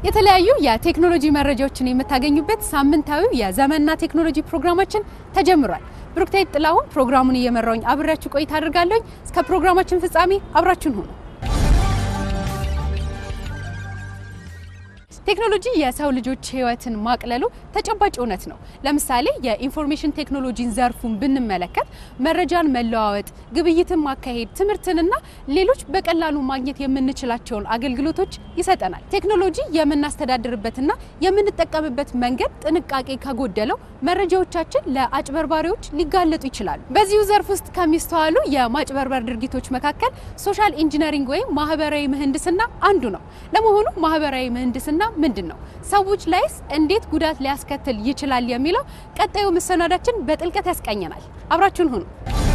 የተለያዩ የቴክኖሎጂ መረጃዎችን የምታገኙበት ሳምንታዊው የዘመንና ቴክኖሎጂ ፕሮግራማችን ተጀምሯል። ብሩክታይት ጥላሁን ፕሮግራሙን እየመራውኝ አብሬያችሁ ቆይታ አድርጋለሁኝ። እስከ ፕሮግራማችን ፍጻሜ አብራችሁን ሁኑ። ቴክኖሎጂ የሰው ልጆች ሕይወትን ማቅለሉ ተጨባጭ እውነት ነው። ለምሳሌ የኢንፎርሜሽን ቴክኖሎጂን ዘርፉን ብንመለከት መረጃን መለዋወጥ፣ ግብይትን ማካሄድ፣ ትምህርትንና ሌሎች በቀላሉ ማግኘት የምንችላቸውን አገልግሎቶች ይሰጠናል። ቴክኖሎጂ የምናስተዳድርበትና የምንጠቀምበት መንገድ ጥንቃቄ ከጎደለው መረጃዎቻችን ለአጭበርባሪዎች ሊጋለጡ ይችላሉ። በዚሁ ዘርፍ ውስጥ ከሚስተዋሉ የማጭበርበር ድርጊቶች መካከል ሶሻል ኢንጂነሪንግ ወይም ማህበራዊ ምህንድስና አንዱ ነው። ለመሆኑ ማህበራዊ ምህንድስና ምንድን ነው? ሰዎች ላይስ እንዴት ጉዳት ሊያስከትል ይችላል? የሚለው ቀጣዩ መሰናዳችን በጥልቀት ያስቃኘናል። አብራችሁን ሁኑ።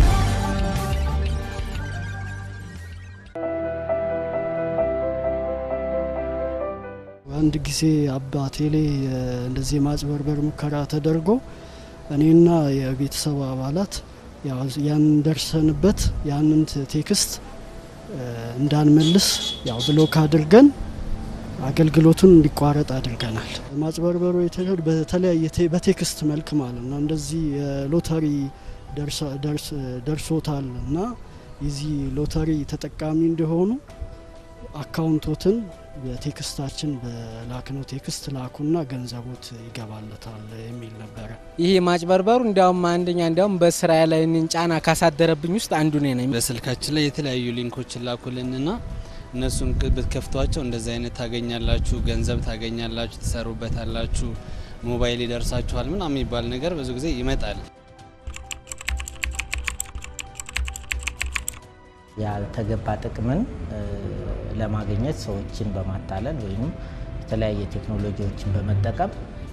አንድ ጊዜ አባቴ ላይ እንደዚህ የማጭበርበር ሙከራ ተደርጎ እኔና የቤተሰብ አባላት ያን ደርሰንበት ያንን ቴክስት እንዳንመልስ ያው ብሎክ አድርገን አገልግሎቱን እንዲቋረጥ አድርገናል። ማጭበርበሩ የተሄድ በተለያየ በቴክስት መልክ ማለት ነው። እንደዚህ የሎተሪ ደርሶታል እና የዚህ ሎተሪ ተጠቃሚ እንደሆኑ አካውንቶትን በቴክስታችን በላክነው ቴክስት ላኩና ገንዘቦት ይገባለታል የሚል ነበረ። ይሄ ማጭበርበሩ እንዲያውም አንደኛ እንዲያውም በስራ ላይ ጫና ካሳደረብኝ ውስጥ አንዱ ነ ነኝ። በስልካችን ላይ የተለያዩ ሊንኮችን ላኩልንና እነሱን ብትከፍቷቸው እንደዚህ አይነት ታገኛላችሁ፣ ገንዘብ ታገኛላችሁ፣ ትሰሩበታላችሁ፣ ሞባይል ይደርሳችኋል ምናምን የሚባል ነገር ብዙ ጊዜ ይመጣል። ያልተገባ ጥቅምን ለማግኘት ሰዎችን በማታለል ወይም የተለያየ ቴክኖሎጂዎችን በመጠቀም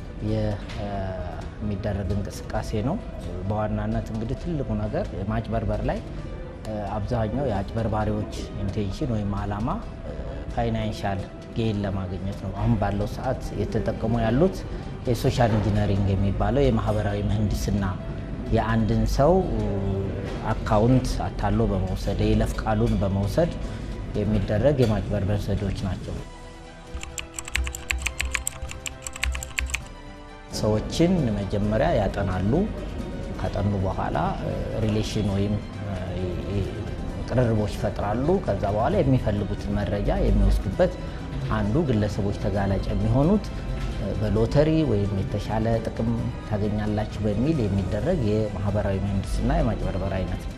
የሚደረግ እንቅስቃሴ ነው። በዋናነት እንግዲህ ትልቁ ነገር ማጭበርበር ላይ አብዛኛው የአጭበርባሪዎች ኢንቴንሽን ወይም አላማ ፋይናንሻል ጌን ለማግኘት ነው። አሁን ባለው ሰዓት የተጠቀሙ ያሉት የሶሻል ኢንጂነሪንግ የሚባለው የማህበራዊ ምህንድስና የአንድን ሰው አካውንት አታሎ በመውሰድ የይለፍ ቃሉን በመውሰድ የሚደረግ የማጭበርበር ዘዴዎች ናቸው። ሰዎችን መጀመሪያ ያጠናሉ። ካጠኑ በኋላ ሪሌሽን ወይም ቅርርቦች ይፈጥራሉ። ከዛ በኋላ የሚፈልጉትን መረጃ የሚወስዱበት አንዱ ግለሰቦች ተጋላጭ የሚሆኑት በሎተሪ ወይም የተሻለ ጥቅም ታገኛላችሁ በሚል የሚደረግ የማህበራዊ ምህንድስና የማጭበርበር አይነት ነው።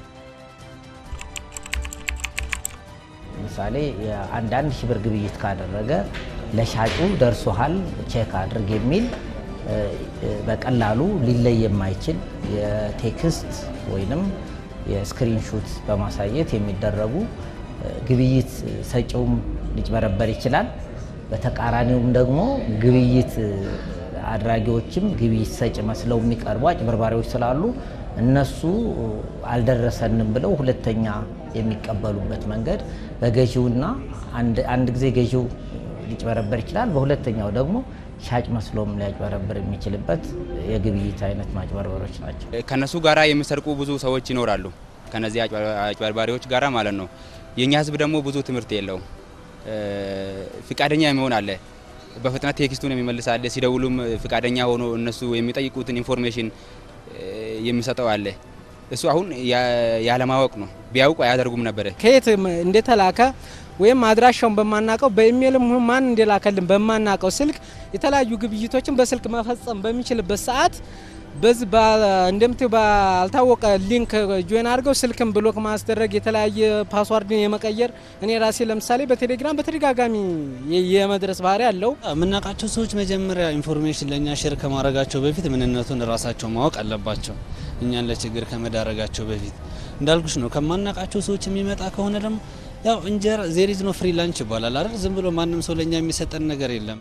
ለምሳሌ አንዳንድ ሺህ ብር ግብይት ካደረገ ለሻጩ ደርሶሃል ቼክ አድርግ የሚል በቀላሉ ሊለይ የማይችል የቴክስት ወይንም የስክሪንሹት በማሳየት የሚደረጉ ግብይት ሰጪውም ሊጭበረበር ይችላል። በተቃራኒውም ደግሞ ግብይት አድራጊዎችም ግብይት ሰጪ መስለው የሚቀርቡ አጭበርባሪዎች ስላሉ እነሱ አልደረሰንም ብለው ሁለተኛ የሚቀበሉበት መንገድ በገዢውና አንድ ጊዜ ገዢው ሊጭበረበር ይችላል። በሁለተኛው ደግሞ ሻጭ መስሎም ሊያጭበረብር የሚችልበት የግብይት አይነት ማጭበርበሮች ናቸው። ከነሱ ጋራ የሚሰርቁ ብዙ ሰዎች ይኖራሉ። ከነዚህ አጭበርባሪዎች ጋራ ማለት ነው። የእኛ ሕዝብ ደግሞ ብዙ ትምህርት የለውም። ፍቃደኛ የሚሆን አለ፣ በፍጥነት ቴክስቱን የሚመልስ አለ። ሲደውሉም ፍቃደኛ ሆኖ እነሱ የሚጠይቁትን ኢንፎርሜሽን የሚሰጠው አለ። እሱ አሁን ያለማወቅ ነው። ቢያውቁ አያደርጉም ነበረ። ከየት እንደተላከ ወይም አድራሻውን በማናቀው በኢሜይልም ማን እንደላከልን በማናቀው ስልክ የተለያዩ ግብይቶችን በስልክ መፈጸም በሚችልበት ሰዓት በዚህ እንደምትው ባልታወቀ ሊንክ ጆይን አድርገው ስልክን ብሎክ ማስደረግ የተለያየ ፓስዋርድን የመቀየር እኔ ራሴ ለምሳሌ በቴሌግራም በተደጋጋሚ የመድረስ ባህሪ አለው። የምናውቃቸው ሰዎች መጀመሪያ ኢንፎርሜሽን ለእኛ ሼር ከማድረጋቸው በፊት ምንነቱን ራሳቸው ማወቅ አለባቸው። እኛን ለችግር ከመዳረጋቸው በፊት እንዳልኩሽ ነው። ከማናውቃቸው ሰዎች የሚመጣ ከሆነ ደግሞ ያው እንጀራ ዜሪዝ ነው ፍሪ ላንች ይባላል አይደል? ዝም ብሎ ማንም ሰው ለእኛ የሚሰጠን ነገር የለም።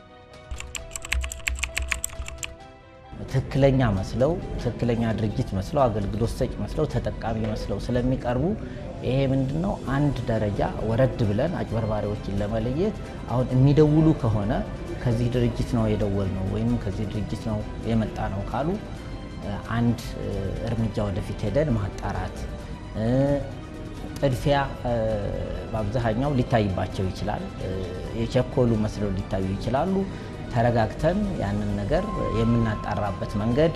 ትክክለኛ መስለው ትክክለኛ ድርጅት መስለው አገልግሎት ሰጭ መስለው ተጠቃሚ መስለው ስለሚቀርቡ ይሄ ምንድን ነው አንድ ደረጃ ወረድ ብለን አጭበርባሪዎችን ለመለየት አሁን የሚደውሉ ከሆነ ከዚህ ድርጅት ነው የደወል ነው ወይም ከዚህ ድርጅት ነው የመጣ ነው ካሉ አንድ እርምጃ ወደፊት ሄደን ማጣራት ጥድፊያ በአብዛኛው ሊታይባቸው ይችላል። የቸኮሉ መስለው ሊታዩ ይችላሉ። ተረጋግተን ያንን ነገር የምናጣራበት መንገድ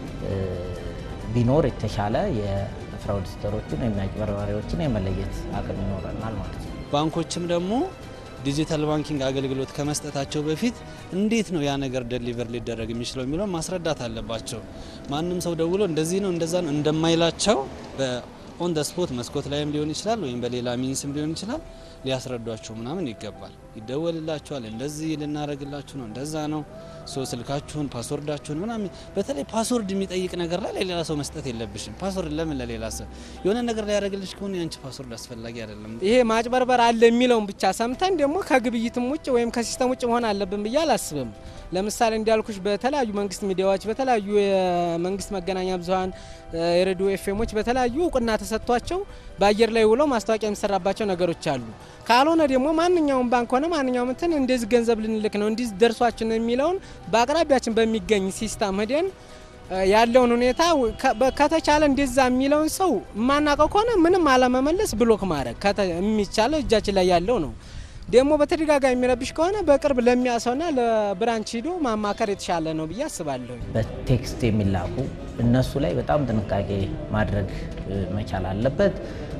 ቢኖር የተሻለ የፍራውድስተሮችን ወይም የአጭበርባሪዎችን የመለየት አቅም ይኖረናል ማለት ነው። ባንኮችም ደግሞ ዲጂታል ባንኪንግ አገልግሎት ከመስጠታቸው በፊት እንዴት ነው ያ ነገር ደሊቨር ሊደረግ የሚችለው የሚለው ማስረዳት አለባቸው። ማንም ሰው ደውሎ እንደዚህ ነው እንደዛ ነው እንደማይላቸው በኦን ደ ስፖት መስኮት ላይም ሊሆን ይችላል ወይም በሌላ ሚንስም ሊሆን ይችላል ሊያስረዷቸው ምናምን ይገባል። ይደወልላቸዋል። እንደዚህ ልናደርግላችሁ ነው እንደዛ ነው ሶ ስልካችሁን ፓስወርዳችሁን ምናምን በተለይ ፓስወርድ የሚጠይቅ ነገር ላይ ለሌላ ሰው መስጠት የለብሽም። ፓስወርድ ለምን ለሌላ ሰው የሆነ ነገር ላይ ያደረግልሽ ከሆነ ያንቺ ፓስወርድ አስፈላጊ አይደለም። ይሄ ማጭበርበር አለ የሚለውን ብቻ ሰምተን ደግሞ ከግብይትም ውጭ ወይም ከሲስተም ውጭ መሆን አለብን ብዬ አላስብም። ለምሳሌ እንዳልኩሽ በተለያዩ መንግስት ሚዲያዎች፣ በተለያዩ የመንግስት መገናኛ ብዙኃን፣ የሬዲዮ ኤፍኤሞች በተለያዩ እውቅና ተሰጥቷቸው በአየር ላይ ውለው ማስታወቂያ የሚሰራባቸው ነገሮች አሉ። ካልሆነ ደግሞ ማንኛውም ባንክ ሆነ ማንኛውም እንትን እንደዚህ ገንዘብ ልንልክ ነው እንዲህ ደርሷችን የሚለውን በአቅራቢያችን በሚገኝ ሲስተም ሄደን ያለውን ሁኔታ ከተቻለ እንደዛ የሚለውን ሰው የማናውቀው ከሆነ ምንም አለመመለስ ብሎክ ማድረግ የሚቻለው እጃችን ላይ ያለው ነው። ደግሞ በተደጋጋሚ የሚረብሽ ከሆነ በቅርብ ለሚያሰውና ለብራንች ሂዶ ማማከር የተሻለ ነው ብዬ አስባለሁ። በቴክስት የሚላኩ እነሱ ላይ በጣም ጥንቃቄ ማድረግ መቻል አለበት።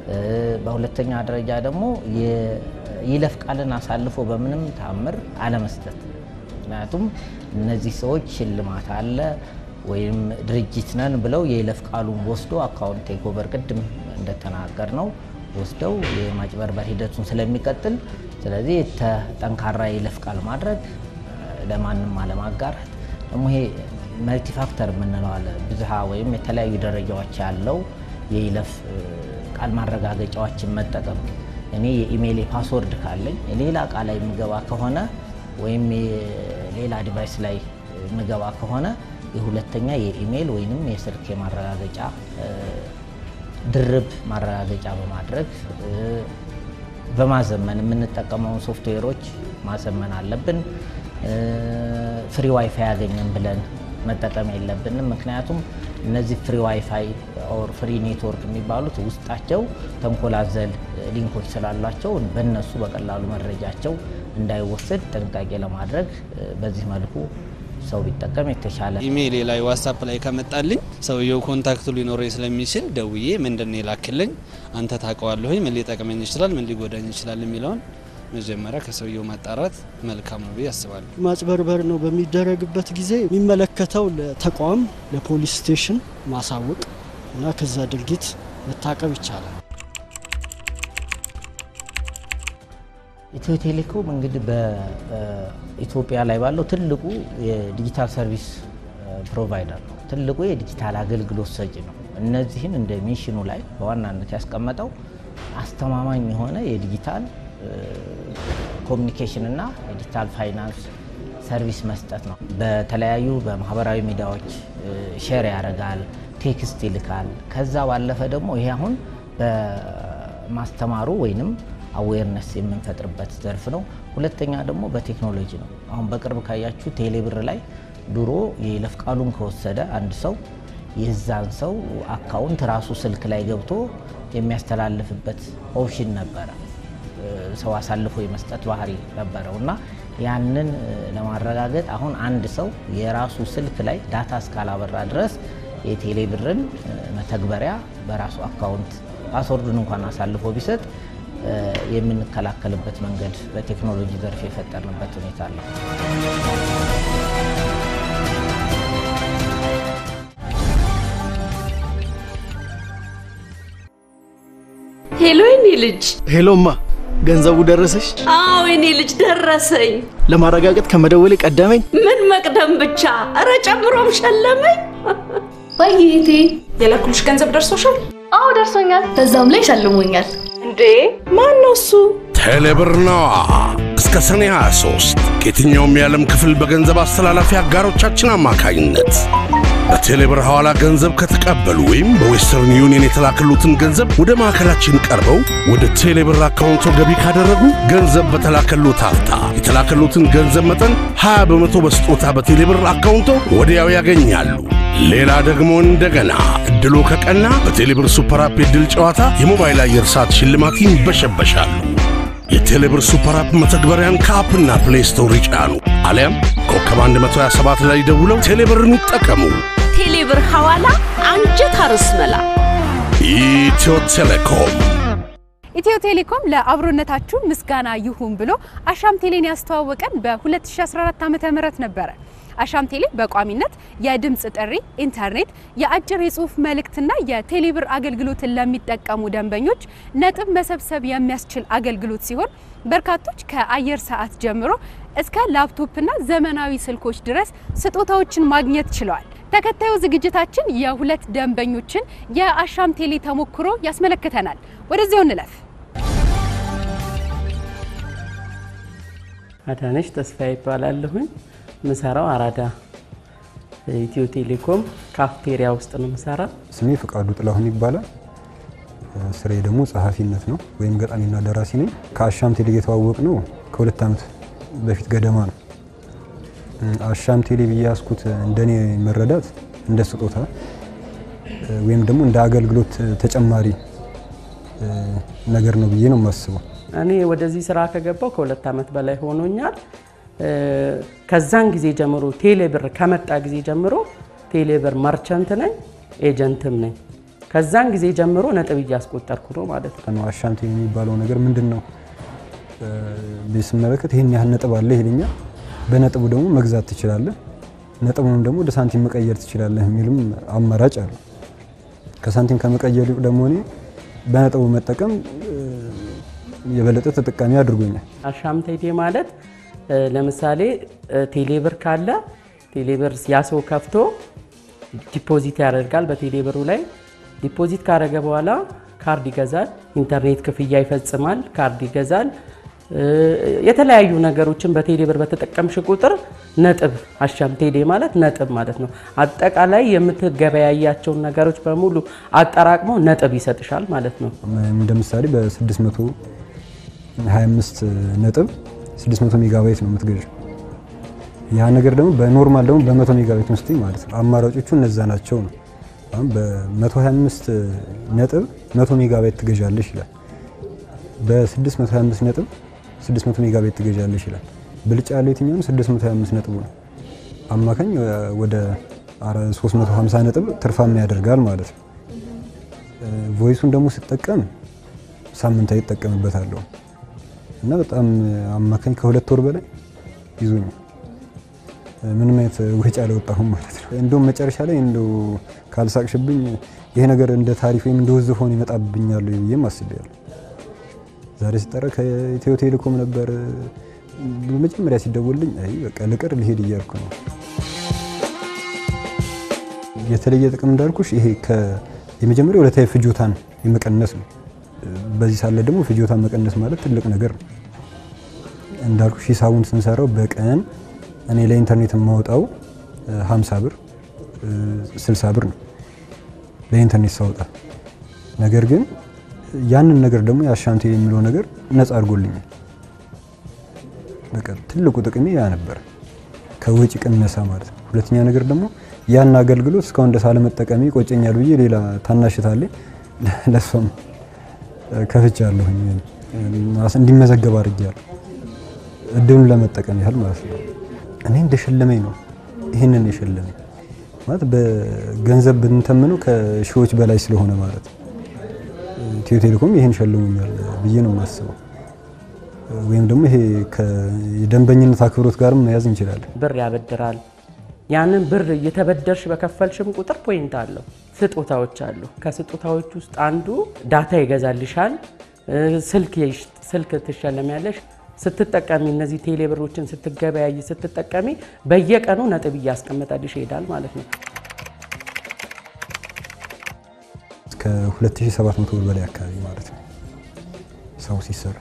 በሁለተኛ ደረጃ ደግሞ የይለፍ ቃልን አሳልፎ በምንም ታምር አለመስጠት። ምክንያቱም እነዚህ ሰዎች ሽልማት አለ ወይም ድርጅት ነን ብለው የይለፍ ቃሉን ወስዶ አካውንት ቴክኦቨር ቅድም እንደተናገር ነው ወስደው የማጭበርበር ሂደቱን ስለሚቀጥል ስለዚህ ጠንካራ የይለፍ ቃል ማድረግ ለማንም አለማጋራት ደግሞ ይሄ መልቲፋክተር የምንለው አለ ብዝሃ ወይም የተለያዩ ደረጃዎች ያለው የይለፍ ቃል ማረጋገጫዎችን መጠቀም እኔ የኢሜይል ፓስወርድ ካለኝ ሌላ እቃ ላይ የምገባ ከሆነ ወይም ሌላ ዲቫይስ ላይ የምገባ ከሆነ የሁለተኛ የኢሜይል ወይንም የስልክ የማረጋገጫ ድርብ ማረጋገጫ በማድረግ በማዘመን የምንጠቀመውን ሶፍትዌሮች ማዘመን አለብን። ፍሪ ዋይፋይ ያገኘን ብለን መጠቀም የለብንም። ምክንያቱም እነዚህ ፍሪ ዋይፋይ ኦር ፍሪ ኔትወርክ የሚባሉት ውስጣቸው ተንኮላዘል ሊንኮች ስላሏቸው በእነሱ በቀላሉ መረጃቸው እንዳይወሰድ ጥንቃቄ ለማድረግ በዚህ መልኩ ሰው ቢጠቀም የተሻለ። ኢሜይሌ ላይ ዋትሳፕ ላይ ከመጣልኝ ሰውየው ኮንታክቱ ሊኖረኝ ስለሚችል ደውዬ ምንድን ነው የላክልኝ፣ አንተ ታውቀዋለሁኝ፣ ምን ሊጠቅመኝ ይችላል፣ ምን ሊጎዳኝ ይችላል የሚለውን መጀመሪያ ከሰውየው ማጣራት መልካም ነው ብዬ አስባለሁ። ማጭበርበር ነው በሚደረግበት ጊዜ የሚመለከተው ለተቋም ለፖሊስ ስቴሽን ማሳወቅ እና ከዛ ድርጊት መታቀብ ይቻላል። ኢትዮ ቴሌኮም እንግዲህ በኢትዮጵያ ላይ ባለው ትልቁ የዲጂታል ሰርቪስ ፕሮቫይደር ነው። ትልቁ የዲጂታል አገልግሎት ሰጪ ነው። እነዚህን እንደ ሚሽኑ ላይ በዋናነት ያስቀመጠው አስተማማኝ የሆነ የዲጂታል ኮሚኒኬሽን እና የዲጂታል ፋይናንስ ሰርቪስ መስጠት ነው። በተለያዩ በማህበራዊ ሚዲያዎች ሼር ያደርጋል፣ ቴክስት ይልካል። ከዛ ባለፈ ደግሞ ይሄ አሁን በማስተማሩ ወይንም አዌርነስ የምንፈጥርበት ዘርፍ ነው። ሁለተኛ ደግሞ በቴክኖሎጂ ነው። አሁን በቅርብ ካያችሁ ቴሌብር ላይ ድሮ የይለፍ ቃሉን ከወሰደ አንድ ሰው የዛን ሰው አካውንት ራሱ ስልክ ላይ ገብቶ የሚያስተላልፍበት ኦፕሽን ነበረ። ሰው አሳልፎ የመስጠት ባህሪ ነበረው እና ያንን ለማረጋገጥ አሁን አንድ ሰው የራሱ ስልክ ላይ ዳታ እስካላበራ ድረስ የቴሌብርን መተግበሪያ በራሱ አካውንት ፓስወርዱን እንኳን አሳልፎ ቢሰጥ የምንከላከልበት መንገድ በቴክኖሎጂ ዘርፍ የፈጠርንበት ሁኔታ አለው። ሄሎ የኔ ልጅ። ሄሎማ ገንዘቡ ደረሰሽ? አዎ የኔ ልጅ ደረሰኝ። ለማረጋገጥ ከመደወሌ ቀደመኝ። ምን መቅደም ብቻ፣ እረ ጨምሮም ሸለመኝ። ባይቴ የላኩልሽ ገንዘብ ደርሶሻል? አዎ ደርሶኛል። በዛም ላይ ሸልሞኛል። እንዴ ማን ነው እሱ? ቴሌብር ነዋ። እስከ ሰኔ 23 ከየትኛውም የዓለም ክፍል በገንዘብ አስተላላፊ አጋሮቻችን አማካኝነት በቴሌብር ሐዋላ ገንዘብ ከተቀበሉ ወይም በዌስተርን ዩኒየን የተላከሉትን ገንዘብ ወደ ማዕከላችን ቀርበው ወደ ቴሌብር አካውንቶ ገቢ ካደረጉ ገንዘብ በተላከሉት አፍታ የተላከሉትን ገንዘብ መጠን 20 በመቶ በስጦታ በቴሌብር አካውንቶ ወዲያው ያገኛሉ። ሌላ ደግሞ እንደገና እድሎ ከቀና በቴሌብር ሱፐር አፕ የድል ጨዋታ የሞባይል አየር ሰዓት ሽልማት ይንበሸበሻሉ። የቴሌብር ሱፐር አፕ መተግበሪያን ከአፕና ፕሌይ ስቶር ይጫኑ፣ አሊያም ኮከብ 127 ላይ ደውለው ቴሌብርን ይጠቀሙ። ቴሌብር ሐዋላ አንጀት አርስ መላ ኢትዮ ቴሌኮም ኢትዮ ቴሌኮም ለአብሮነታችሁ ምስጋና ይሁን ብሎ አሻም ቴሌን ያስተዋወቀን በ2014 ዓ.ም ነበረ። አሻም ቴሌ በቋሚነት የድምፅ ጥሪ፣ ኢንተርኔት፣ የአጭር የጽሁፍ መልእክትና የቴሌብር አገልግሎትን ለሚጠቀሙ ደንበኞች ነጥብ መሰብሰብ የሚያስችል አገልግሎት ሲሆን በርካቶች ከአየር ሰዓት ጀምሮ እስከ ላፕቶፕና ዘመናዊ ስልኮች ድረስ ስጦታዎችን ማግኘት ችለዋል። ተከታዩ ዝግጅታችን የሁለት ደንበኞችን የአሻም ቴሌ ተሞክሮ ያስመለክተናል። ወደዚያው እንለፍ። አዳነች ተስፋ ይባላለሁኝ። ምሰራው አራዳ ኢትዮ ቴሌኮም ካፍቴሪያ ውስጥ ነው ምሰራ። ስሜ ፍቃዱ ጥላሁን ይባላል። ስሬ ደግሞ ጸሐፊነት ነው ወይም ገጣሚና ደራሲ ነኝ። ከአሻም ቴሌ የተዋወቅ ነው ከሁለት ዓመት በፊት ገደማ ነው። አሻም ቴሌ ብዬ ያስኩት እንደኔ መረዳት እንደ ስጦታ ወይም ደግሞ እንደ አገልግሎት ተጨማሪ ነገር ነው ብዬ ነው የማስበው። እኔ ወደዚህ ስራ ከገባው ከሁለት ዓመት በላይ ሆኖኛል። ከዛን ጊዜ ጀምሮ ቴሌብር ከመጣ ጊዜ ጀምሮ ቴሌብር ማርቸንት ነኝ፣ ኤጀንትም ነኝ። ከዛን ጊዜ ጀምሮ ነጥብ እያስቆጠርኩ ነው ማለት ነው። አሻም ቴሌ የሚባለው ነገር ምንድን ነው? ስመለከት ይህን ያህል ነጥብ አለ ይልኛል። በነጥቡ ደግሞ መግዛት ትችላለህ፣ ነጥቡንም ደግሞ ወደ ሳንቲም መቀየር ትችላለህ የሚልም አማራጭ አለ። ከሳንቲም ከመቀየር ይልቅ ደግሞ እኔ በነጥቡ መጠቀም የበለጠ ተጠቃሚ አድርጎኛል። አሻም ቴሌ ማለት ለምሳሌ ቴሌብር ካለ ቴሌብር ያ ሰው ከፍቶ ዲፖዚት ያደርጋል። በቴሌብሩ ላይ ዲፖዚት ካደረገ በኋላ ካርድ ይገዛል፣ ኢንተርኔት ክፍያ ይፈጽማል፣ ካርድ ይገዛል። የተለያዩ ነገሮችን በቴሌብር በተጠቀምሽ ቁጥር ነጥብ አሻም ቴሌ ማለት ነጥብ ማለት ነው። አጠቃላይ የምትገበያያቸውን ነገሮች በሙሉ አጠራቅሞ ነጥብ ይሰጥሻል ማለት ነው። እንደ ምሳሌ በ625 ነጥብ 600 ሜጋባይት ነው የምትገዥው። ያ ነገር ደግሞ በኖርማል ደግሞ በ100 ሜጋባይት ውስጥ ማለት ነው። አማራጮቹ እነዛ ናቸው ነው። አሁን በ125 ነጥብ 100 ሜጋባይት ትገዣለሽ ይላል። በ625 ነጥብ 600 ሜጋባይት ትገዣለሽ ይላል። ብልጫ ያለው የትኛው ነው? 625 ነጥቡ ነው። አማካኝ ወደ 350 ነጥብ ትርፋማ ያደርጋል ማለት ነው። ቮይሱን ደግሞ ስጠቀም ሳምንታዊ ይጠቀምበታለሁ እና በጣም አማካኝ ከሁለት ወር በላይ ይዞኛል። ምንም አይነት ወጪ አላወጣሁም ማለት ነው። እንደውም መጨረሻ ላይ እንደው ካልሳቅሽብኝ ይሄ ነገር እንደ ታሪፍ ወይም እንደ ውዝፍ ሆኖ ይመጣብኛል ብዬም አስቤያለሁ። ዛሬ ሲጠራ ከኢትዮ ቴሌኮም ነበር በመጀመሪያ ሲደወልልኝ፣ አይ በቃ ልቅር ልሄድ እያልኩ ነው። የተለየ ጥቅም እንዳልኩሽ ይሄ የመጀመሪያው ዕለታዊ ፍጆታን የመቀነስ ነው። በዚህ ሳለ ደግሞ ፍጆታን መቀነስ ማለት ትልቅ ነገር ነው። እንዳልኩሽ ሂሳቡን ስንሰራው በቀን እኔ ለኢንተርኔት የማወጣው 50 ብር 60 ብር ነው ለኢንተርኔት ሳወጣ። ነገር ግን ያንን ነገር ደግሞ የአሻም ቴሌ የሚለው ነገር ነፃ አድርጎልኛል። በቃ ትልቁ ጥቅሜ ያ ነበር፣ ከወጪ ቅነሳ ማለት ነው። ሁለተኛ ነገር ደግሞ ያን አገልግሎት እስካሁን ደስ አለመጠቀሜ ይቆጨኛል ብዬ ሌላ ታናሽታለ ለሷም ከፍቻለሁኝ እንዲመዘገብ አድርጌያለሁ። እድሉን ለመጠቀም ያህል ማለት ነው። እኔ እንደሸለመኝ ነው ይህንን የሸለመኝ ማለት በገንዘብ ብንተምነው ከሺዎች በላይ ስለሆነ ማለት ነው። ኢትዮ ቴሌኮም ይህን ሸልሞኛል ብዬ ነው የማስበው። ወይም ደግሞ ይሄ የደንበኝነት አክብሮት ጋርም መያዝ እንችላለን። ብር ያበድራል። ያንን ብር እየተበደርሽ በከፈልሽም ቁጥር ፖይንት አለው። ስጦታዎች አሉ። ከስጦታዎች ውስጥ አንዱ ዳታ ይገዛልሻል። ስልክ ስልክ ትሸለሚያለሽ። ስትጠቀሚ እነዚህ ቴሌብሮችን ስትገበያይ ስትጠቀሚ በየቀኑ ነጥብ እያስቀመጠልሽ ይሄዳል ማለት ነው። እስከ 2700 ብር በላይ አካባቢ ማለት ነው ሰው ሲሰራ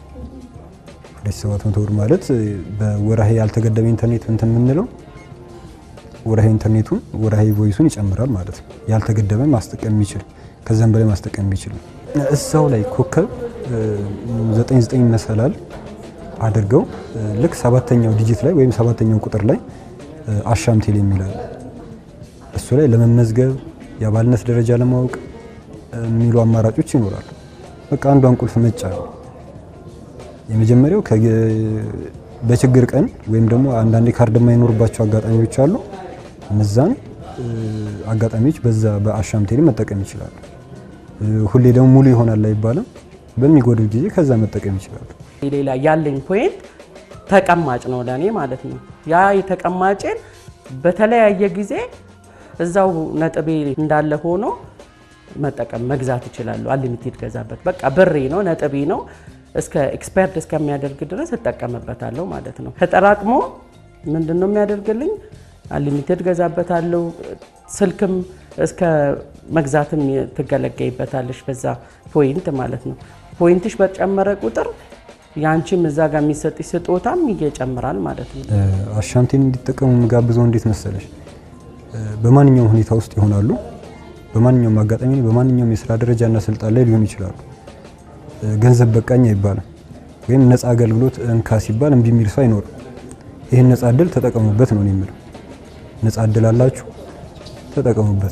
2700 ብር ማለት በወራሄ ያልተገደበ ኢንተርኔት እንትን የምንለው ወራሄ ኢንተርኔቱን ወራሄ ቮይሱን ይጨምራል ማለት ነው። ያልተገደበ ማስጠቀም የሚችል ከዛም በላይ ማስጠቀም የሚችል እዛው ላይ ኮከብ 99 መሰላል አድርገው ልክ ሰባተኛው ዲጂት ላይ ወይም ሰባተኛው ቁጥር ላይ አሻም ቴሌ የሚላል እሱ ላይ ለመመዝገብ የአባልነት ደረጃ ለማወቅ የሚሉ አማራጮች ይኖራሉ። በቃ አንዷን ቁልፍ መጫ ነው። የመጀመሪያው በችግር ቀን ወይም ደግሞ አንዳንዴ ካርድ የማይኖርባቸው አጋጣሚዎች አሉ። እነዛን አጋጣሚዎች በዛ በአሻም ቴሌ መጠቀም ይችላሉ። ሁሌ ደግሞ ሙሉ ይሆናል አይባልም። በሚጎድል ጊዜ ከዛ መጠቀም ይችላሉ። ሌላ ያለኝ ፖይንት ተቀማጭ ነው ለእኔ ማለት ነው። ያ የተቀማጭን በተለያየ ጊዜ እዛው ነጥቤ እንዳለ ሆኖ መጠቀም መግዛት እችላለሁ። አንሊሚቴድ ገዛበት በቃ ብሬ ነው ነጥቤ ነው እስከ ኤክስፐርት እስከሚያደርግ ድረስ እጠቀምበታለሁ ማለት ነው። ተጠራቅሞ ምንድን ነው የሚያደርግልኝ? አንሊሚቴድ ገዛበታለሁ። ስልክም እስከ መግዛትም ትገለገይበታለሽ በዛ ፖይንት ማለት ነው። ፖይንትሽ በጨመረ ቁጥር የአንቺም እዛ ጋር የሚሰጥሽ ስጦታም እየጨምራል ማለት ነው። አሻምቴን እንዲጠቀሙ የምጋብዘው እንዴት መሰለሽ፣ በማንኛውም ሁኔታ ውስጥ ይሆናሉ። በማንኛውም አጋጣሚ በማንኛውም የስራ ደረጃና ስልጣን ላይ ሊሆኑ ይችላሉ። ገንዘብ በቃኝ አይባልም። ወይም ነፃ አገልግሎት እንካ ሲባል እምቢ የሚል ሰው አይኖርም። ይህን ነፃ እድል ተጠቀሙበት ነው የምለው። ነፃ እድል አላችሁ፣ ተጠቀሙበት።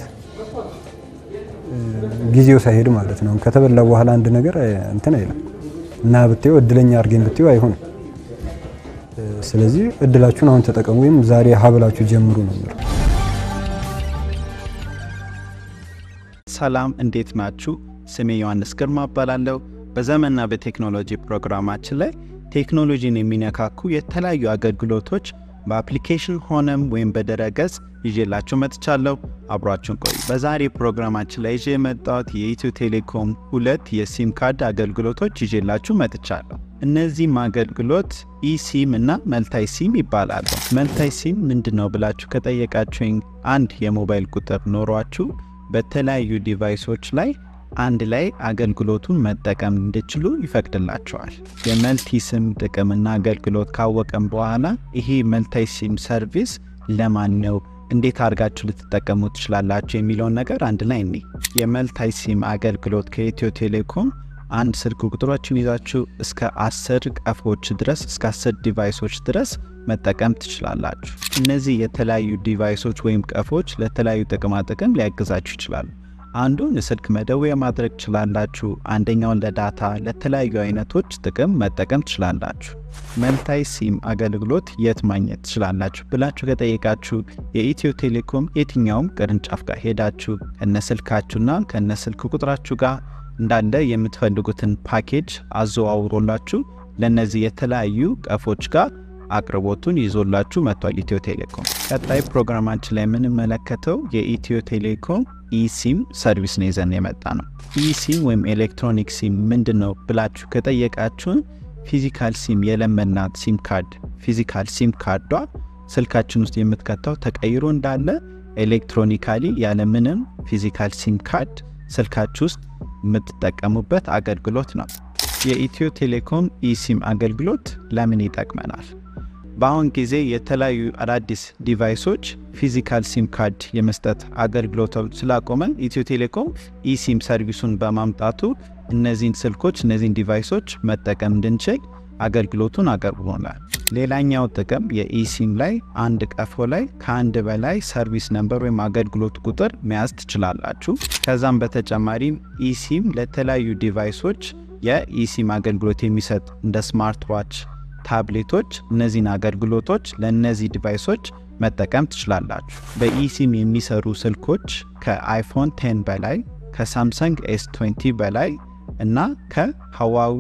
ጊዜው ሳይሄድ ማለት ነው። ከተበላ በኋላ አንድ ነገር እንትን አይልም እና ብትየው እድለኛ አድርገኝ ብትየው አይሆንም። ስለዚህ እድላችሁን አሁን ተጠቀሙ፣ ወይም ዛሬ ሀብላችሁ ጀምሩ ነው የምለው። ሰላም፣ እንዴት ናችሁ? ስሜ ዮሐንስ ግርማ እባላለሁ። በዘመንና በቴክኖሎጂ ፕሮግራማችን ላይ ቴክኖሎጂን የሚነካኩ የተለያዩ አገልግሎቶች በአፕሊኬሽን ሆነም ወይም በድረገጽ ይዤላችሁ መጥቻለሁ። አብሯችሁን ቆዩ። በዛሬ ፕሮግራማችን ላይ ይዤ የመጣሁት የኢትዮ ቴሌኮም ሁለት የሲም ካርድ አገልግሎቶች ይዤላችሁ መጥቻለሁ። እነዚህም አገልግሎት ኢሲም እና መልታይ ሲም ይባላሉ። መልታይ ሲም ምንድን ነው ብላችሁ ከጠየቃችሁኝ አንድ የሞባይል ቁጥር ኖሯችሁ በተለያዩ ዲቫይሶች ላይ አንድ ላይ አገልግሎቱን መጠቀም እንዲችሉ ይፈቅድላቸዋል። የመልቲ ሲም ጥቅምና አገልግሎት ካወቀም በኋላ ይሄ መልታይ ሲም ሰርቪስ ለማን ነው፣ እንዴት አድርጋችሁ ልትጠቀሙ ትችላላችሁ የሚለውን ነገር አንድ ላይ እኔ የመልታይ ሲም አገልግሎት ከኢትዮ ቴሌኮም አንድ ስልክ ቁጥሮችን ይዛችሁ እስከ አስር ቀፎች ድረስ እስከ አስር ዲቫይሶች ድረስ መጠቀም ትችላላችሁ። እነዚህ የተለያዩ ዲቫይሶች ወይም ቀፎች ለተለያዩ ጥቅማ ጥቅም ሊያግዛችሁ ይችላሉ። አንዱን ስልክ መደወያ ማድረግ ትችላላችሁ። አንደኛውን ለዳታ ለተለያዩ አይነቶች ጥቅም መጠቀም ትችላላችሁ። መልታይ ሲም አገልግሎት የት ማግኘት ትችላላችሁ ብላችሁ ከጠየቃችሁ የኢትዮ ቴሌኮም የትኛውም ቅርንጫፍ ጋር ሄዳችሁ ከነ ስልካችሁና ከነ ስልክ ቁጥራችሁ ጋር እንዳለ የምትፈልጉትን ፓኬጅ አዘዋውሮላችሁ ለእነዚህ የተለያዩ ቀፎች ጋር አቅርቦቱን ይዞላችሁ መጥቷል ኢትዮ ቴሌኮም። ቀጣይ ፕሮግራማችን ላይ የምንመለከተው የኢትዮ ቴሌኮም ኢሲም ሰርቪስ ነው ይዘን የመጣ ነው። ኢሲም ወይም ኤሌክትሮኒክ ሲም ምንድን ነው ብላችሁ ከጠየቃችሁን ፊዚካል ሲም የለመናት ሲም ካርድ ፊዚካል ሲም ካርዷ ስልካችን ውስጥ የምትከተው ተቀይሮ እንዳለ ኤሌክትሮኒካሊ ያለምንም ፊዚካል ሲም ካርድ ስልካችሁ ውስጥ የምትጠቀሙበት አገልግሎት ነው። የኢትዮ ቴሌኮም ኢሲም አገልግሎት ለምን ይጠቅመናል? በአሁን ጊዜ የተለያዩ አዳዲስ ዲቫይሶች ፊዚካል ሲም ካርድ የመስጠት አገልግሎቶች ስላቆመን ኢትዮ ቴሌኮም ኢሲም ሰርቪሱን በማምጣቱ እነዚህን ስልኮች እነዚህን ዲቫይሶች መጠቀም እንድንችል አገልግሎቱን አቅርቦናል። ሌላኛው ጥቅም የኢሲም ላይ አንድ ቀፎ ላይ ከአንድ በላይ ሰርቪስ ነምበር ወይም አገልግሎት ቁጥር መያዝ ትችላላችሁ። ከዛም በተጨማሪም ኢሲም ለተለያዩ ዲቫይሶች የኢሲም አገልግሎት የሚሰጥ እንደ ስማርት ዋች ታብሌቶች እነዚህን አገልግሎቶች ለእነዚህ ዲቫይሶች መጠቀም ትችላላችሁ። በኢሲም የሚሰሩ ስልኮች ከአይፎን 10 በላይ ከሳምሰንግ ኤስ 20 በላይ እና ከሀዋዊ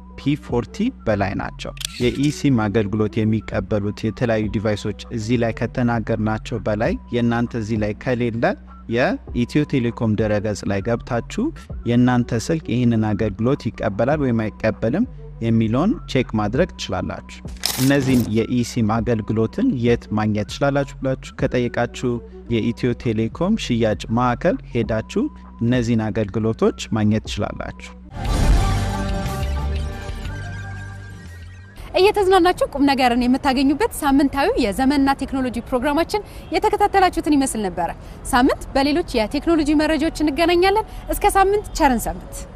ፒ40 በላይ ናቸው። የኢሲም አገልግሎት የሚቀበሉት የተለያዩ ዲቫይሶች እዚህ ላይ ከተናገርናቸው በላይ የእናንተ እዚህ ላይ ከሌለ የኢትዮ ቴሌኮም ድረገጽ ላይ ገብታችሁ የእናንተ ስልክ ይህንን አገልግሎት ይቀበላል ወይም አይቀበልም የሚለውን ቼክ ማድረግ ትችላላችሁ። እነዚህን የኢሲም አገልግሎትን የት ማግኘት ትችላላችሁ ብላችሁ ከጠየቃችሁ የኢትዮ ቴሌኮም ሽያጭ ማዕከል ሄዳችሁ እነዚህን አገልግሎቶች ማግኘት ትችላላችሁ። እየተዝናናችሁ ቁም ነገርን የምታገኙበት ሳምንታዊ የዘመንና ቴክኖሎጂ ፕሮግራማችን የተከታተላችሁትን ይመስል ነበረ። ሳምንት በሌሎች የቴክኖሎጂ መረጃዎች እንገናኛለን። እስከ ሳምንት ቸርን ሰንብት።